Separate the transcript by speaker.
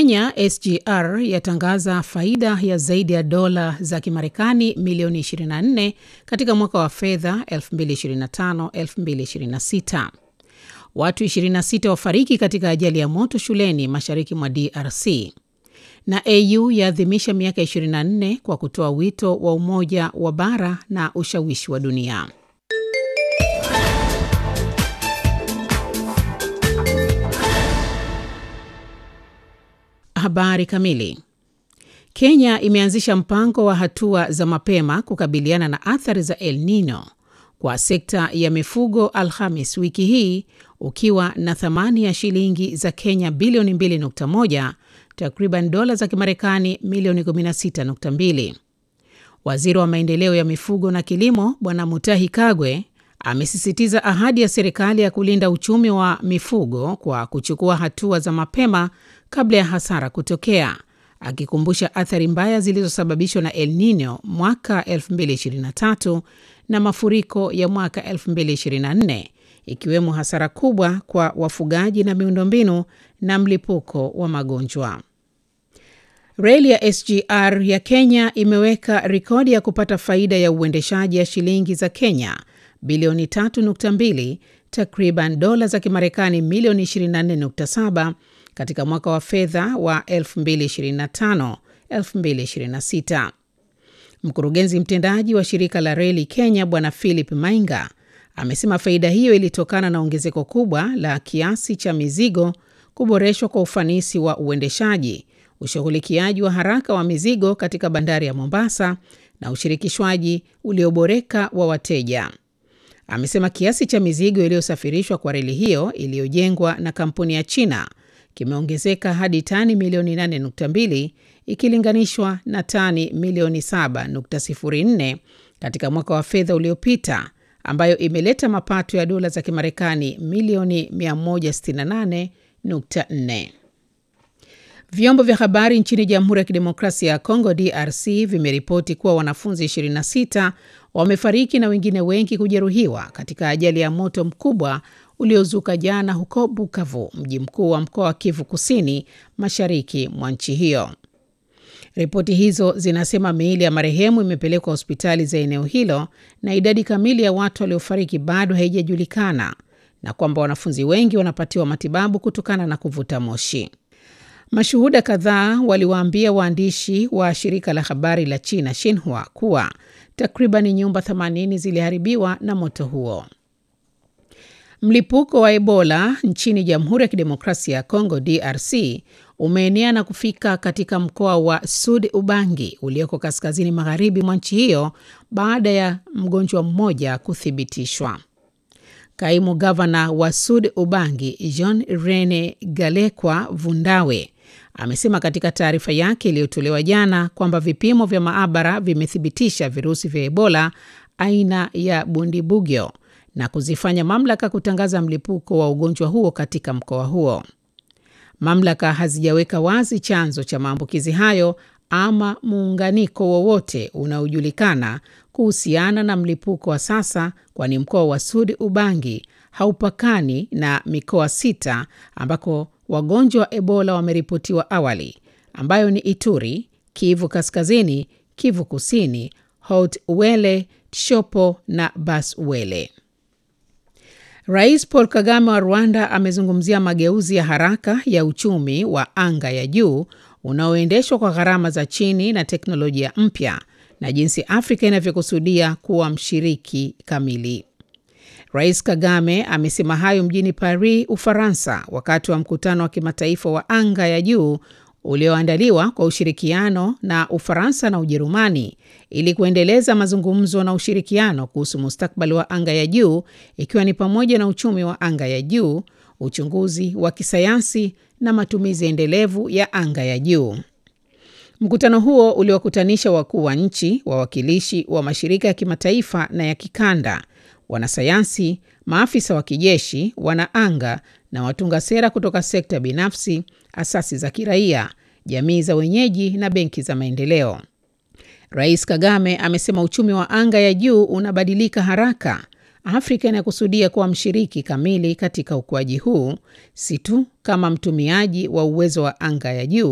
Speaker 1: Kenya SGR yatangaza faida ya zaidi ya dola za Kimarekani milioni 24 katika mwaka wa fedha 2025-2026. Watu 26 wafariki katika ajali ya moto shuleni mashariki mwa DRC. Na AU yaadhimisha miaka 24 kwa kutoa wito wa umoja wa bara na ushawishi wa dunia. Habari kamili. Kenya imeanzisha mpango wa hatua za mapema kukabiliana na athari za El Nino kwa sekta ya mifugo Alhamis wiki hii ukiwa na thamani ya shilingi za Kenya bilioni 2.1, takriban dola za Kimarekani milioni 16.2. Waziri wa maendeleo ya mifugo na kilimo Bwana Mutahi Kagwe amesisitiza ahadi ya serikali ya kulinda uchumi wa mifugo kwa kuchukua hatua za mapema kabla ya hasara kutokea, akikumbusha athari mbaya zilizosababishwa na El Nino mwaka 2023 na mafuriko ya mwaka 2024 ikiwemo hasara kubwa kwa wafugaji na miundombinu na mlipuko wa magonjwa. Reli ya SGR ya Kenya imeweka rekodi ya kupata faida ya uendeshaji ya shilingi za Kenya bilioni 3.2, takriban dola za Kimarekani milioni 24.7 katika mwaka wa fedha wa 2025-2026. Mkurugenzi mtendaji wa shirika la reli Kenya Bwana Philip Mainga amesema faida hiyo ilitokana na ongezeko kubwa la kiasi cha mizigo, kuboreshwa kwa ufanisi wa uendeshaji, ushughulikiaji wa haraka wa mizigo katika bandari ya Mombasa na ushirikishwaji ulioboreka wa wateja. Amesema kiasi cha mizigo iliyosafirishwa kwa reli hiyo iliyojengwa na kampuni ya China kimeongezeka hadi tani milioni 8.2 ikilinganishwa na tani milioni 7.04 katika mwaka wa fedha uliopita, ambayo imeleta mapato ya dola za Kimarekani milioni 168.4. Vyombo vya habari nchini Jamhuri ya Kidemokrasia ya Kongo DRC vimeripoti kuwa wanafunzi 26 wamefariki na wengine wengi kujeruhiwa katika ajali ya moto mkubwa uliozuka jana huko Bukavu, mji mkuu wa mkoa wa Kivu Kusini, mashariki mwa nchi hiyo. Ripoti hizo zinasema miili ya marehemu imepelekwa hospitali za eneo hilo na idadi kamili ya watu waliofariki bado haijajulikana na kwamba wanafunzi wengi wanapatiwa matibabu kutokana na kuvuta moshi. Mashuhuda kadhaa waliwaambia waandishi wa shirika la habari la China Xinhua kuwa takriban nyumba 80 ziliharibiwa na moto huo. Mlipuko wa Ebola nchini Jamhuri ya Kidemokrasia ya Kongo DRC umeenea na kufika katika mkoa wa Sud Ubangi ulioko kaskazini magharibi mwa nchi hiyo baada ya mgonjwa mmoja kuthibitishwa. Kaimu gavana wa Sud Ubangi Jean Rene Galekwa Vundawe amesema katika taarifa yake iliyotolewa jana kwamba vipimo vya maabara vimethibitisha virusi vya Ebola aina ya Bundibugyo na kuzifanya mamlaka kutangaza mlipuko wa ugonjwa huo katika mkoa huo. Mamlaka hazijaweka wazi chanzo cha maambukizi hayo ama muunganiko wowote unaojulikana kuhusiana na mlipuko wa sasa, kwani mkoa wa Sud Ubangi haupakani na mikoa sita ambako wagonjwa wa Ebola wameripotiwa awali, ambayo ni Ituri, Kivu Kaskazini, Kivu Kusini, Haut Uele, Tshopo na Bas Uele. Rais Paul Kagame wa Rwanda amezungumzia mageuzi ya haraka ya uchumi wa anga ya juu unaoendeshwa kwa gharama za chini na teknolojia mpya na jinsi Afrika inavyokusudia kuwa mshiriki kamili. Rais Kagame amesema hayo mjini Paris, Ufaransa, wakati wa mkutano wa kimataifa wa anga ya juu ulioandaliwa kwa ushirikiano na Ufaransa na Ujerumani ili kuendeleza mazungumzo na ushirikiano kuhusu mustakabali wa anga ya juu ikiwa ni pamoja na uchumi wa anga ya juu, uchunguzi wa kisayansi na matumizi endelevu ya anga ya juu. Mkutano huo uliwakutanisha wakuu wa nchi, wawakilishi wa mashirika ya kimataifa na ya kikanda, wanasayansi, maafisa wa kijeshi, wanaanga na watunga sera kutoka sekta binafsi, asasi za kiraia, jamii za wenyeji na benki za maendeleo. Rais Kagame amesema uchumi wa anga ya juu unabadilika haraka. Afrika inakusudia kuwa mshiriki kamili katika ukuaji huu, si tu kama mtumiaji wa uwezo wa anga ya juu